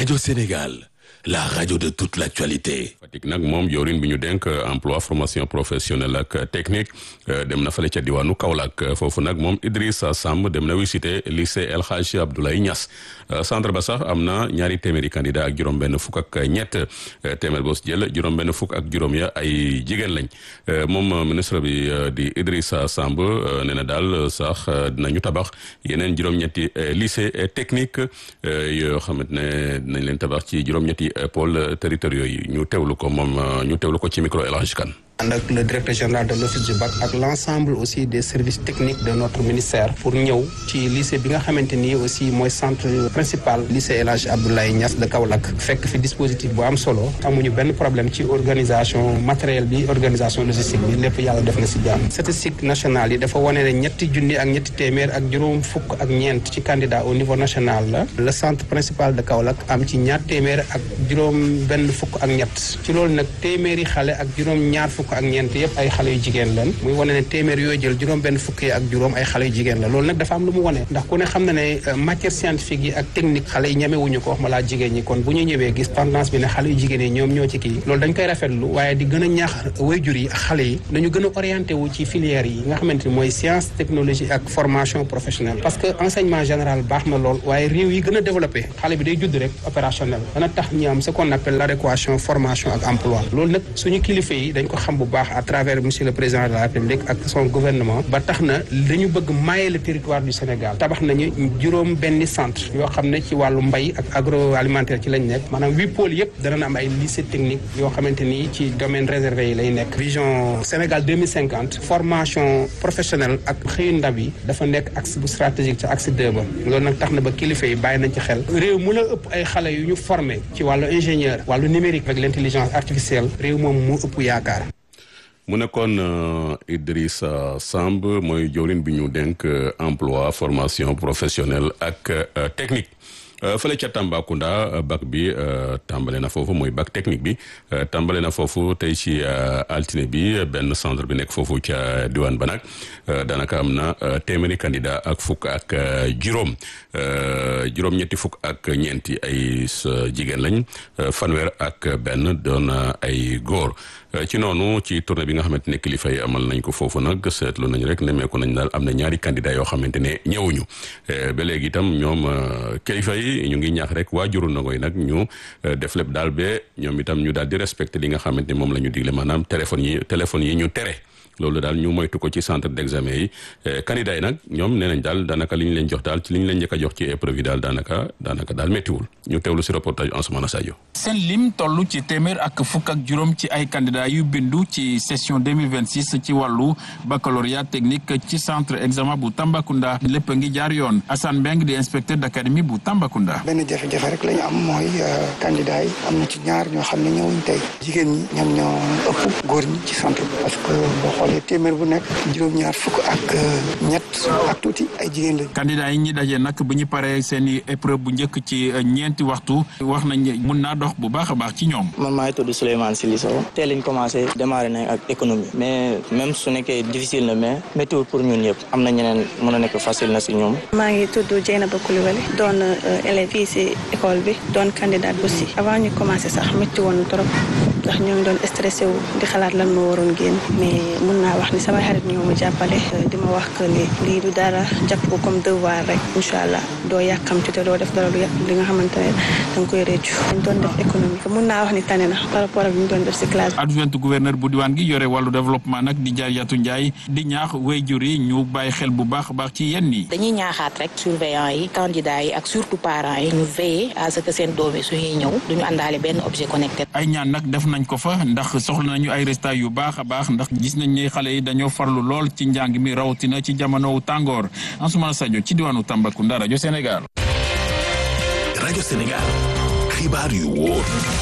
Radio Sénégal, la radio de toute l'actualité. Fatick nag moom jawriñ bi ñu dénk emploi formation professionnelle ak technique dem na fale ca diwaanu Kaolack foofu nag moom Idrissa Samb dem na visiter lycée El Hadji Abdoulaye Niass centre ba sax am na ñaari téeméeri candidat ak juróom-benn fukk ak ñett téeméer boo si jël juróom-benn fukk ak juróom ya ay jigéen lañ moom ministre bi di Idrissa Samb nee na daal sax dinañu tabax yeneen juróom-ñetti lycée technique yoo xamante ne dinañ leen tabax ci juróom-ñetti pôle territoriaux yi ñu teewlu ko moom ñu teewlu ko ci micro El Hadji Kane ànd ak le directeur général de l'office du bac ak l'ensemble aussi des services techniques de notre ministère pour ñëw ci lycée bi nga xamante ni aussi mooy centre principal lycée El Hadji Abdoulaye Niass de Kaolack fekk fi dispositif bu am solo amuñu benn problème ci organisation matériel bi organisation logistique bi lépp yàlla def na si jàmm statistique nationale yi dafa wane ne ñetti junni ak ñetti téeméer ak juróom fukk ak ñeent ci candidat au niveau national la le centre principal de Kaolack am ci ñaar téeméer ak juróom benn fukk ak ñett ci loolu nag téeméeri xale ak juróom ñaar fukk ak ñeent yëpp ay xale yu jigéen lan muy wane ne téeméer yooyu jël juróom benn fukki ak juróom ay xale yu jigéen la loolu nag dafa am lu mu wane ndax ku ne xam na ne matière scientifique yi ak technique xale yi ñemewuñu ko wax ma laa jigéen ñi kon bu ñu ñëwee gis tendance bi ne xale yu jigéen yi ñoom ñoo ci kii loolu dañ koy rafetlu waaye di gën a ñaax waajur yi ak xale yi dañu gën a orienté wu ci filières yi nga xamante ni mooy science technologie ak formation professionnelle parce que enseignement général baax na lool waaye réew yi gën a développé xale bi day judd rek opérationnel dana tax ñu am ce qu'on appelle l'adéquation formation ak emploi loolu nag suñu kilifa yi dañ ko xam bu baax à travers monsieur le président de la république ak son gouvernement ba tax na dañu bëgg mailler le territoire du Sénégal tabax nañu juróom benni centre yoo xam ne ci wàllu mbay ak agroalimentaire ci lañ nekk maanaam huit pôles yëpp dana am ay lycée technique yoo xamante ni ci domaine réservé yi lay nekk vision Sénégal 2050 formation professionnelle ak xëyu ndaw yi dafa nekk axe bu stratégique ci axe 2 ba loolu nag tax na ba kilifa yi bàyyi nañ ci xel réew mu la ëpp ay xale yu ñu formé ci wàllu ingénieur wàllu numérique avec l'intelligence artificielle réew moom mu ëpp yaakaar mu nekkoon Idrissa Samb mooy jawriñ bi ñu dénk emploi formation professionnelle ak technique fële ca Tambacounda bac bi tàmbale na foofu mooy bac technique bi tàmbale na foofu tey ci altine bi benn centre bi nekk foofu ca diwaan ba nag daanaka am na téeméeri candidat ak fukk ak juróom juróom-ñetti fukk ak ñeenti ay jigéen lañ fanweer ak benn doon ay góor ci noonu ci tournée bi nga xamante ne kilifa yi amal nañ ko foofu nag seetlu nañ rek nemmeeku nañ daal am na ñaari candidat yoo xamante ne ñëwuñu ba léegi itam ñoom kilifa yi ñu ngi ñaax rek waajuru ndongo yi nag ñu def lépp daal ba ñoom itam ñu daal di respecté li nga xamante ni moom la ñu digle maanaam téléphone yi téléphone yi ñu tere loolu daal ñu moytu ko ci centre d'examen yi candidat yi nag ñoom nee nañ daal daanaka li ñu leen jox daal ci li ñu leen njëkk a jox ci épreuve yi daal daanaka daanaka daal méttiwul ñu teewlu si reportage Ansoumana Sadio seen lim toll ci téeméer ak fukk ak juróom ci ay candidats yu bindu ci session 2026 ci wàllu baccalauréat technique ci centre examen bu Tambacounda lépp ngi jaar yoon Assane Mbeng di inspecteur d'académie bu Tambacounda. benn jafe-jafe rek la ñu am mooy candidats yi am na ci ñaar ñoo xam ne ñëwuñ tey jigéen ñi ñoom ñoo ëpp góor ñi ci centre bi parce que boo xoolee téeméer bu nekk juróom-ñaar fukk ak ñett ak tuuti ay jigéen lañ. candidats yi ñi daje nag bu ñu paree seen i épreuve bu njëkk ci ñeenti waxtu wax nañ mun naa dox bu baax a baax ci ñoom. man maa ngi tudd Souleymane Sili Sow tey lañ commencé démarré nañ ak économie mais même su nekkee difficile na mais météo pour ñun yëpp am na ñeneen mën a nekk facile na si ñoom. maa ngi tudd Dieynaba Coulibaly doon élève fii si école bi doon candidate aussi avant ñu commencé sax métti woon trop ndax ñoo ngi doon stressé wu di xalaat lan moo waroon génn mais mun naa wax ni samay xarit ñoo ma jàppale di ma wax que ni lii du dara jàpp ko comme devoir rek incha allah doo yàkkamti te doo def dara lu yàq li nga xamante ne da nga koy réccu dañ doon def économie mun naa wax ni tane na par rapport ak li ñu doon def si classe adjointe gouverneur bu diwaan gi yore wàllu développement nag di jaar yatu njaay di ñaax waajur yi ñu bàyyi xel bu baax a baax ci yenn yi dañuy ñaaxaat rek surveillant yi candidats yi ak surtout parents yi ñu veiller à ce que seen doom yi suñuy ñëw duñu àndaale benn objet connecté ay ñaan nag def nañ ko fa ndax soxla nañu ay résultats yu baax a baax ndax gis nañ ne xale yi dañoo farlu lool ci njàng mi rawatina ci jamonowu tàngoor Ansoumana Sadio ci diwaanu Tambacounda rajo Sénégal rajo Sénégal xibaar yu wóor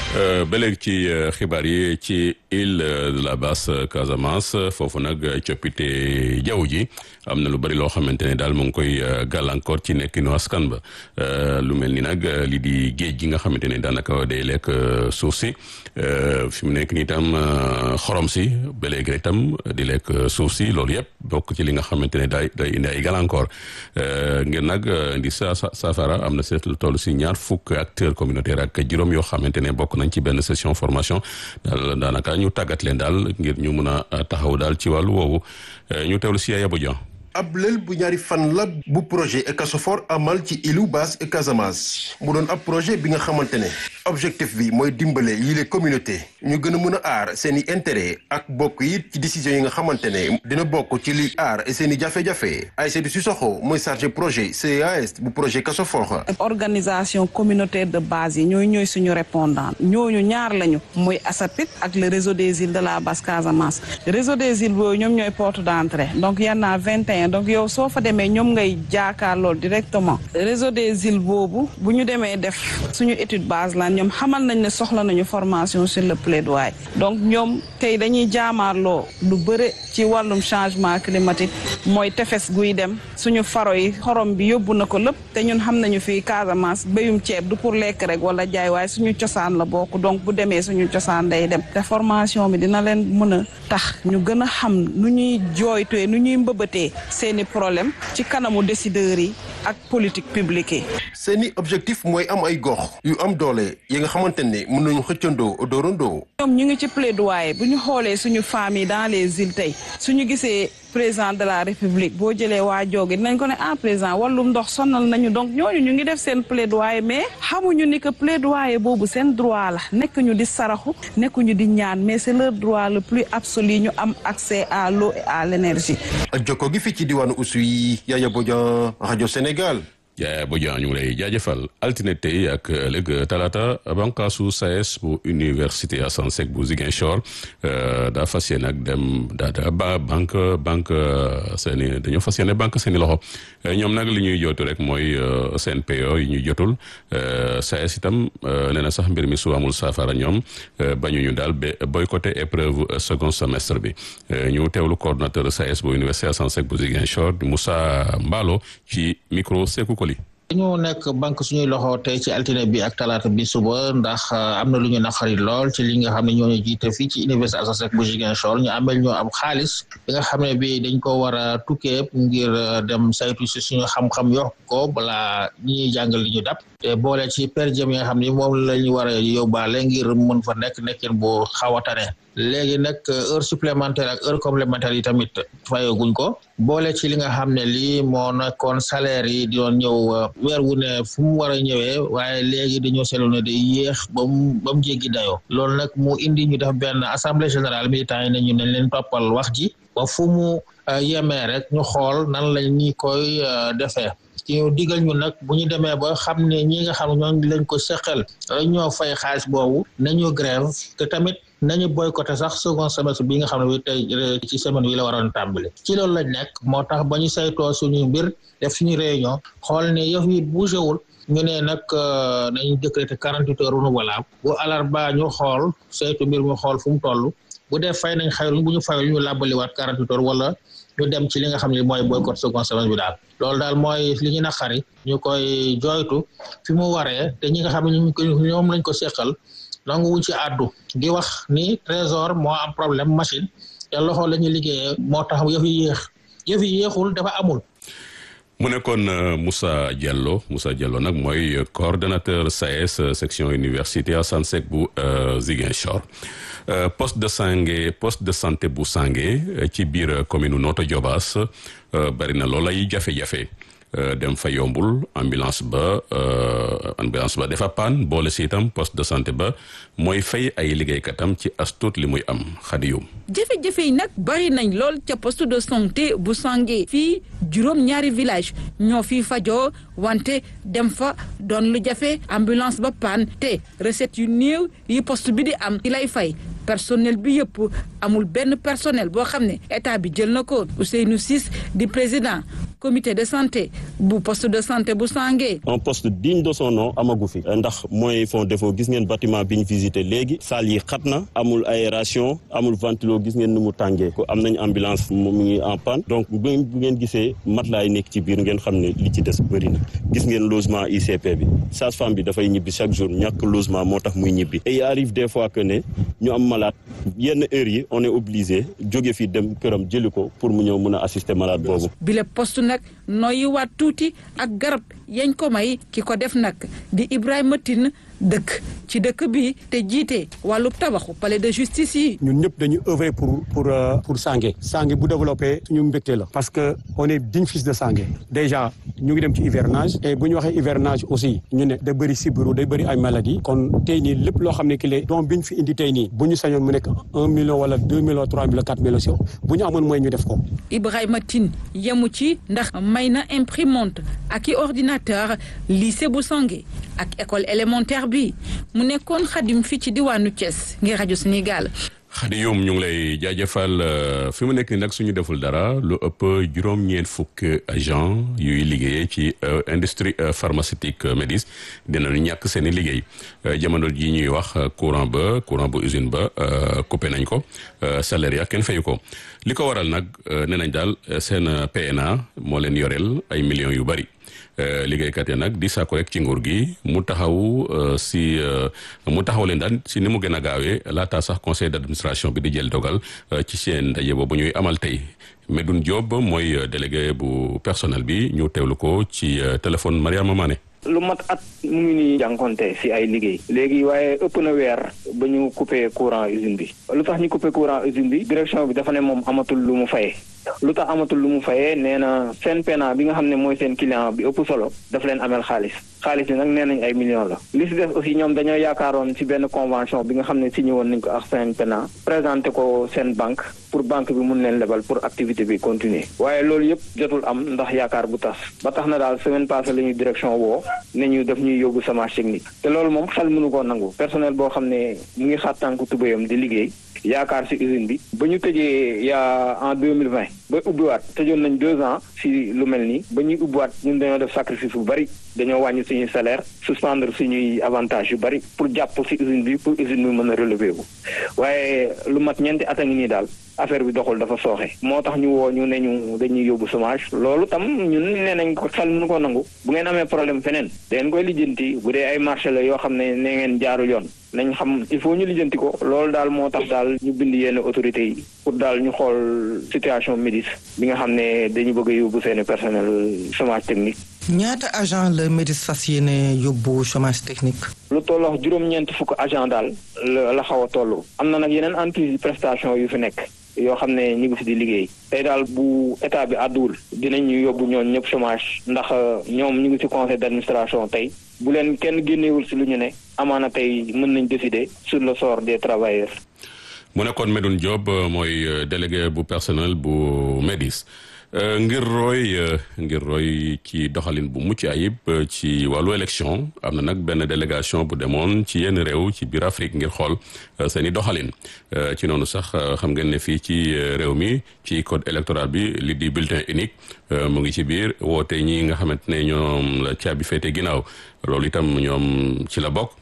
ba léegi ci xibaar yi ci île de la Basse Casamance foofu nag coppite jaww ji am na lu bari loo xamante ne daal mu ngi koy gàllankoor ci nekkinu askan ba lu mel ni nag li di géej gi nga xamante ne daanaka day lekk suuf si fi mu nekk nii tam xorom si ba léegi rek tam di lekk suuf si loolu yëpp bokk ci li nga xamante ne day day indi ay gàllankoor ngir nag indi sa safara am na seet lu toll si ñaar fukk acteurs communautaires ak juróom yoo xamante ne bokk nañ ci benn session formation daal daanaka ñu tàggat leen daal ngir ñu mun a taxaw daal ci wàllu woowu ñu teewlu si Yaya Bodian ab lël bu ñaari fan la bu projet Ecasofor amal ci îlu Basse et Casamance mu doon ab projet bi nga xamante ne objectif bi mooy dimbale yile communauté ñu gën a mën a aar seen i intérêt ak bokk yi ci décision yi nga xamante ne dina bokk ci li aar seen i jafe-jafe Aïssatou Sissoko mooy chargé projet CAS bu projet Ecasofor organisation communautaire de base yi ñooy ñooy suñu répondant ñooñu ñaar lañu mooy ASAPIT ak le réseau des îles de la Basse Casamance réseau des îles boobu ñoom ñooy porte d'entrée donc y en a 21 donc yow soo fa demee ñoom ngay jaakaarloo directement réseau des îles boobu bu ñu demee def suñu étude base la ñoom xamal nañ ne soxla nañu formation sur le plaidoyer donc ñoom tey dañuy jaamaarloo lu bëre ci wàllum changement climatique mooy tefes guy dem suñu faro yi xorom bi yóbbu na ko lépp te ñun xam nañu fii Casamance béyum ceeb du pour lekk rek wala jaay waaye suñu cosaan la bokk donc bu demee suñu cosaan day dem te formation bi dina leen mën a tax ñu gën a xam nu ñuy jooytee nu ñuy mbëbëtee seeni problème ci kanamu décideurs yi ak politique publique yi. seeni objectif mooy am ay gox yu am doole yi nga xamante ne mën nañu xëccandoo doorandoo. ñoom ñu ngi ci plaidoyer bu ñu xoolee suñu famille dans les îles tey suñu gisee président de la république boo jëlee waa jooge dinañ ko ne ah président wàllum ndox sonal nañu donc ñooñu ñu ngi def seen plaidoyer mais xamuñu ni que plaidoyer boobu seen droit la nekk ñu di saraxu nekkuñu di ñaan mais c'est leur droit le plus absolu ñu am accès à l'eau et à l'énergie. jokko gi fii ci diwaanu Oussouye Yaya Bodian rajo Sénégal. Yaya Bodian ñu ngi lay jaajëfal altine tey ak ëllëg talaata bànqaasu SAES bu université Assane Seck bu Ziguinchor daa fas yéene ak dem daa ba banque banque seen i dañoo fas yéene banque seen i loxo ñoom nag li ñuy jootu rek mooy seen PO yi ñuy jotul SAES itam nee na sax mbir mi su amul saafara ñoom bañu ñu daal ba boycotté épreuve second semestre bi ñu teewlu coordonnateur SAES bu université Assane Seck bu Ziguinchor Moussa Mbalo ci micro Sékou Koli dañu nekk banque suñuy loxo tey ci altine bi ak talaata bi suba ndax am na lu ñu naqari lool ci li nga xam ne ñoo ñu jiite fii ci université Assane Seck bu Ziguinchor ñu amel ñoo am xaalis bi nga xam ne bi dañ ko war a tukkee ngir dem saytu si suñu xam-xam yokk ko balaa ñi ñuy jàngal li ñu dab te boole ci per diem yi nga xam ne moom la ñu war a yóbbaale ngir mën fa nekk nekkin bu xaw a tane léegi nag heure supplémentaire ak heure complémentaire yi tamit fayoguñ ko boole ci li nga xam ne lii moo nekkoon salaire yi di doon ñëw weer wu ne fu mu war a ñëwee waaye léegi dañoo seetlu ne day yéex ba mu ba mu jéggi dayoo loolu nag mu indi ñu def benn assemblée générale militant yi ne ñu nañ leen toppal wax ji ba fu mu yemee rek ñu xool nan lañ ñi koy defee ci ñu digal ñu nag bu ñu demee ba xam ne ñi nga xam ne ñoo lañ ko seqal ñoo fay xaalis boobu nañu grève te tamit nañu boycotté sax second semestre bi nga xam ne bi tey ci semaine bi la waroon tàmbali ci loolu lañ nekk moo tax ba ñu saytoo suñu mbir def suñu réunion xool ne yëf yi bougé wul ñu ne nag nañu décréter quarante-huit heures renouvelable bu alarba ñu xool saytu mbir mu xool fu mu toll bu dee fay nañ xayruñ bu ñu fayul ñu làbbaliwaat quarante-huit heures wala ñu dem ci li nga xam ne mooy boycott second semestre bi daal loolu daal mooy li ñu naqari ñu koy jooytu fi mu waree te ñi nga xam ne ñu ko ñoom lañ ko seqal nangu wuñ ci àddu di wax ni trésor moo am problème machine te loxo la ñuy liggéeyee moo tax yëf yi yéex yëf yi yéexul dafa amul mu nekkoon Moussa Diallo Moussa Diallo nag mooy coordonnateur SAES section université Assane Seck bu Ziguinchor poste de santé poste de santé bu Sange ci biir commune Notto Diobass bari na lool ay jafe-jafe dem fa yombul ambulance ba ambulance ba dafa paan boole si itam poste de santé ba mooy fay ay liggéeykatam ci astut li muy am xadiyum jafe-jafe yi nag bari nañ lool ca poste de santé bu Sange fii juróom ñaari village ñoo fii fajoo wante dem fa doon lu jafe ambulance ba paan te recette yu néew yi poste bi di am ci lay fay personnel bi yëpp amul benn personnel boo xam ne état bi jël na ko Ousseynou Ciss di président comité de santé bu poste de santé bu Sange. un poste digne de son nom amagu fi ndax mooy fond défaut gis ngeen bâtiment bi ñu visité léegi salle yi xat na amul aération amul ventilo gis ngeen nu mu tàngee ko am nañ ambulance mu ngi en panne donc bu ngeen gisee matelas yi nekk ci biir ngeen xam ne li ci des bëri na gis ngeen logement ICP bi sage-femme bi dafay ñibbi chaque jour ñàkk logement moo tax muy ñibbi et il arrive des fois que ne ñu am malade yenn heures yi on est obligé jóge fi dem këram jëli ko pour mu ñëw mën a assister malade boobu. bile poste nag nooyi waat tuuti ak garab yañ ko may ki ko def nag di Ibrahima Tine dëkk ci dëkk bi te jiite wàllu tabaxu palais de justice yi. ñun ñëpp dañu œuvrer pour pour pour Sange. Sange bu développé suñu mbégte la. parce que on est digne fils de Sange. déjà ñu ngi dem ci hivernage. et bu ñu waxee hivernage aussi ñu ne da bëri sibiru day bëri ay maladie kon tey nii lépp loo xam ne ki lay doom bi ñu fi indi tey nii bu ñu sañoon mu nekk un million wala deux millions trois millions quatre millions si bu ñu amoon mooy ñu def ko. Ibrahima Tine yemu ci ndax may na imprimante ak i ordinateur lycée bu Sange ak école élémentaire bi mu nekkoon xadim fii ci diwaanu Thiès ngir rajo Sénégal. Xadi yoom ñu ngi lay jaajëfal fi mu nekk nii nag suñu deful dara lu ëpp juróom-ñeent fukk agent yuy liggéeyee ci industrie pharmaceutique Médis dinañu ñàkk seen i liggéey jamono ji ñuy wax courant ba courant ba usine ba coupé nañ ko salaire ya kenn fayu ko li ko waral nag nee nañ daal seen PNA moo leen yoreel ay millions yu bari liggéeykat yi nag di sàkku rek ci nguur gi mu taxaw si mu taxaw leen daan si ni mu gën a gaawee laata sax conseil d'administration bi di jël dogal ci seen ndaje boobu ñuy amal tey Medoune Diop mooy délégué bu personnel bi ñu teewlu ko ci téléphone Mariama Mané. lu mat at mu ngi nii jànkonte si ay liggéey léegi waaye ëpp na weer ba ñu coupé courant usine bi lu tax ñu coupé courant usine bi direction bi dafa ne moom amatul lu mu fayee lu tax amatul lu mu fayee nee na seen pena bi nga xam ne mooy seen client bi ëpp solo daf leen amel xaalis xaalis bi nag nee nañ ay millions la li si des aussi ñoom dañoo yaakaaroon si benn convention bi nga xam ne signé woon nañ ko ak seen pena présenté ko seen banque pour banque bi mun leen lebal pour activité bi continuer waaye loolu yëpp jotul am ndax yaakaar bu tas ba tax na daal semaine passée la ñuy direction woo ne ñu daf ñuy yóbbu chômage technique te loolu moom xel mënu koo nangu personnel boo xam ne mu ngi xaat tànku tubéyam di liggéey yaakaar si usine bi ba ñu tëjee yaa en deux mille vingt ba ubbiwaat tëjoon nañ deux ans si lu mel nii ba ñuy ubbiwaat ñun dañoo def sacrifice bu bari dañoo wàññi suñuy salaire suspendre suñuy avantage yu bari pour jàpp si usine bi pour usine bi mën a relever wu waaye lu mat ñeenti at a ngi nii daal affaire bi doxul dafa sooxe moo tax ñu woo ñu ne ñu dañuy yóbbu chômage loolu tam ñun nee nañ ko xel mënu ko nangu bu ngeen amee problème feneen dangeen koy lijjanti bu dee ay marché la yoo xam ne ne ngeen jaarul yoon nañ xam il faut ñu lijjanti ko loolu daal moo tax daal ñu bind yenn autorités yi pour daal ñu xool situation Médis bi nga xam ne dañu bëgg a yóbbu seeni personnel chômage technique ñaata agent la Médis fas yéene yóbbu chômage technique. lu tolloo juróom-ñeent fukk agent daal la la xaw a toll. am na nag yeneen entreprise prestation yu fi nekk yoo xam ne ñu ngi fi di liggéey. tey daal bu état bi àdduwul dinañ ñu yóbbu ñoon ñëpp chômage ndax ñoom ñu ngi ci conseil d'administration tey bu leen kenn génnewul si lu ñu ne amaana tey mën nañ décider sur le sort des travailleurs. mu nekkoon Medoune Diop mooy délégué bu personnel bu Médis. ngir roy ngir roy ci doxalin bu mucc ayib ci wàllu élection am na nag benn délégation bu demoon ci yenn réew ci biir Afrique ngir xool seen i doxalin ci noonu sax xam ngeen ne fii ci réew mi ci code électoral bi li di bulletin unique mu ngi ci biir woote ñi nga xamante ne ñoom la caabi féete ginnaaw loolu itam ñoom ci la bokk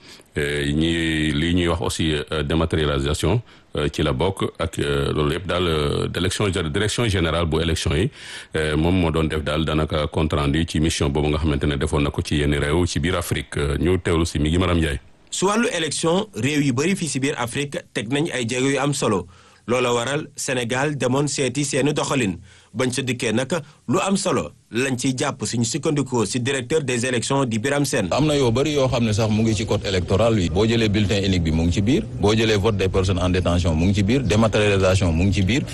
ñi lii ñuy wax aussi dématérialisation ci la bokk ak loolu yëpp daal d'élection direction générale bu élection yi moom moo doon def daal daanaka compte rendu ci mission boobu nga xamante ne defoon na ko ci yenn réew ci biir Afrique ñu teewlu si mi ngi Maram Ndiaye. su wàllu élection réew yu bëri fii si biir Afrique teg nañ ay jéego yu am solo loola waral Sénégal demoon seeti seeni doxalin bañ sa dikkee nag lu am solo lañ ciy jàpp suñu sukkandikoo si directeur des élections di Biram Sène am na yoo bëri yoo xam ne sax mu ngi ci code électoral bi boo jëlee bulletin unique bi mu ngi ci biir boo jëlee vote des personnes en détention mu ngi ci biir dématérialisation mu ngi ci biir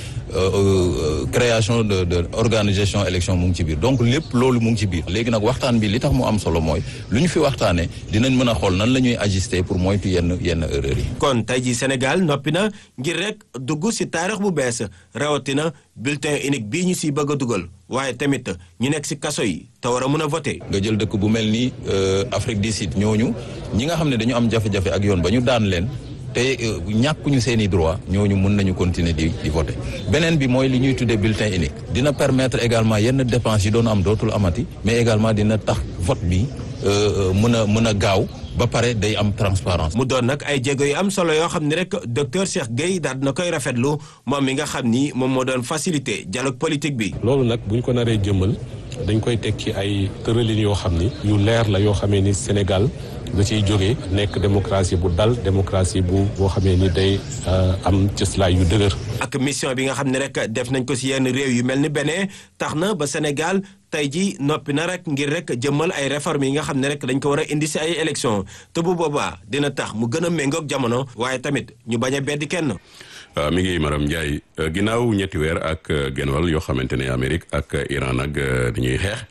création de de organisation élection mu ngi ci biir donc lépp loolu mu ngi ci biir léegi nag waxtaan bi li tax mu am solo mooy lu ñu fi waxtaanee dinañ mën a xool nan la ñuy ajuster pour moytu yenn yenn erreurs yi. kon tey jii Sénégal noppi na ngir rek dugg si taarix bu bees rawatina bulletin unique bii ñu siy bëgg a dugal waaye tamit ñu nekk si kaso yi te war a mën a voter. nga jël dëkk bu mel ni Afrique du Sud ñooñu ñi nga xam ne dañu am jafe-jafe ak yoon ba ñu daan leen te ñàkkuñu seen i droit ñooñu mun nañu continuer di di voter beneen bi mooy li ñuy tuddee bulletin unique dina permettre également yenn dépenses yi doon am dootul amati mais également dina tax vote bi mën a mën a gaaw ba pare day am transparence mu doon nag ay jéego yu am solo yoo xam ne rek docteur Cheikh Gueye daal dina koy rafetlu moom mi nga xam ni moom moo doon faciliter dialogue politique bi. loolu nag bu ñu ko naree jëmmal dañ koy teg ci ay tëralin yoo xam ni yu leer la yoo xamee ni Sénégal da ciy jógee nekk démocratie bu dal démocratie bu boo xamee ni day am cëslaay yu dëgër. ak mission bi nga xam ne rek def nañ ko si yenn réew yu mel ni Bénin tax na ba Sénégal tey ji noppi na rek ngir rek jëmmal ay réformes yi nga xam ne rek dañ ko war a indi si ay élections te bu boobaa dina tax mu gën a méngoog jamono waaye tamit ñu bañ a beddi kenn. mi ngi Maram Ndiaye ginnaaw ñetti weer ak genwal yoo xamante ne Amérique ak Iran nag dañuy xeex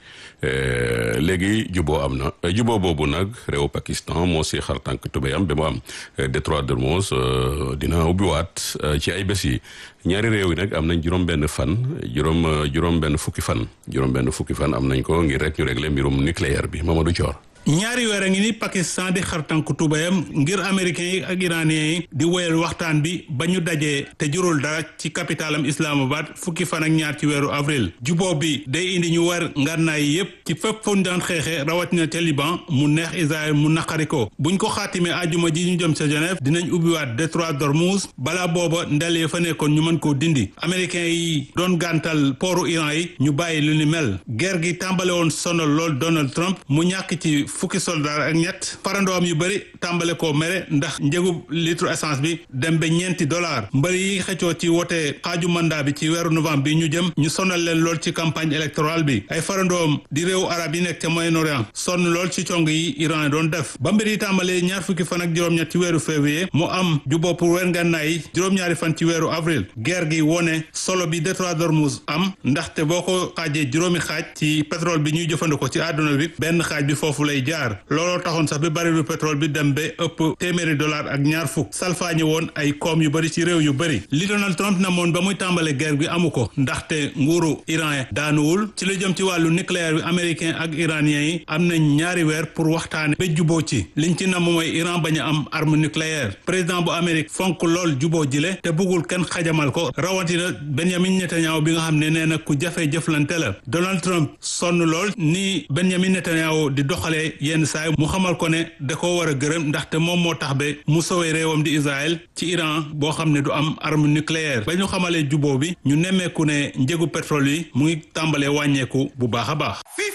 léegi juboo am na juboo boobu nag réew Pakistan moo si xar tànk tubéyam ba mu am détroit d'Ormuz dina ubbiwaat ci ay bés yi ñaari réew yi nag am nañ juróom-benn fan juróom juróom-benn fukki fan juróom-benn fukki fan am nañ ko ngir rek ñu régler mbirum nucléaire bi Mamadou Thior. ñaari weer a ngi ni Pakistan di xartanku tubayam ngir américains yi ak iraniens yi di woyal waxtaan bi ba ñu dajee te jurul dara ci capitalam Islamabad fukki fan ak ñaar ci weeru avril juboo bi day indi ñu war ngànnaay yépp ci fépp fu ñu daan xeexee rawatina ca Liban mu neex Israël mu naqari ko buñ ko xaatimee ajuma ji ñu jëm sa Genève dinañ ubbiwaat détroit d'Ormuz balaa booba ndel fa nekkoon ñu mën koo dindi américains yi doon gàntal pooru Iran yi ñu bàyyi lu ni mel guerre gi tàmbale woon sonal lool Donald Trump mu ñàkk ci fukki soldaar ak ñett farandoom yu bëri tàmbale koo mere ndax njëgu litre essence bi dem ba ñeenti dollar mbëri yi xëccoo ci wote xaaju mandat bi ci weeru novembre bi ñu jëm ñu sonal leen lool ci campagne électorale bi ay farandoom di réewu arab yi nekk ca Moyen-Orient sonn lool ci cong yi Iran doon def ba mbir yi tàmbalee ñaar fukki fan ak juróom-ñett ci weeru février mu am juboo pour weer ngànnaay yi juróom-ñaari fan ci weeru avril guerre gi wone solo bi détroit d'Ormuz am ndaxte boo ko xaajee juróomi xaaj ci pétrole bi ñuy jëfandikoo ci àdduna bi benn xaaj bi foofu lay jaar looloo taxoon sax bi barilu pétrole bi dem ba ëpp téeméeri dollar ak ñaar fukk salfaañi woon ay koom yu bëri ci réew yu bëri li Donald Trump na moon ba muy tàmbale guerre bi amu ko ndaxte nguuru iran daanuwul ci lu jëm ci wàllu nucléaire bi américain ak iranien yi am nañ ñaari weer pour waxtaane ba juboo ci liñ ci namm mooy Iran bañ a am arme nucléaire président bu Amérique fonk lool juboo jile te buggul kenn xajamal ko rawatina Benjamin Netanyahu bi nga xam ne nee na ku jafe jëflante la Donald Trump sonn lool ni Benjamin Netanyahu di doxalee yenn saay mu xamal ko ne da ko war a gërëm ndaxte moom moo tax ba mu sowee réewam di Israël ci Iran boo xam ne du am arme nucléaire ba ñu xamalee juboo bi ñu nemmeeku ne njëgu pétrole yi mu ngi tàmbalee wàññeeku bu baax a baax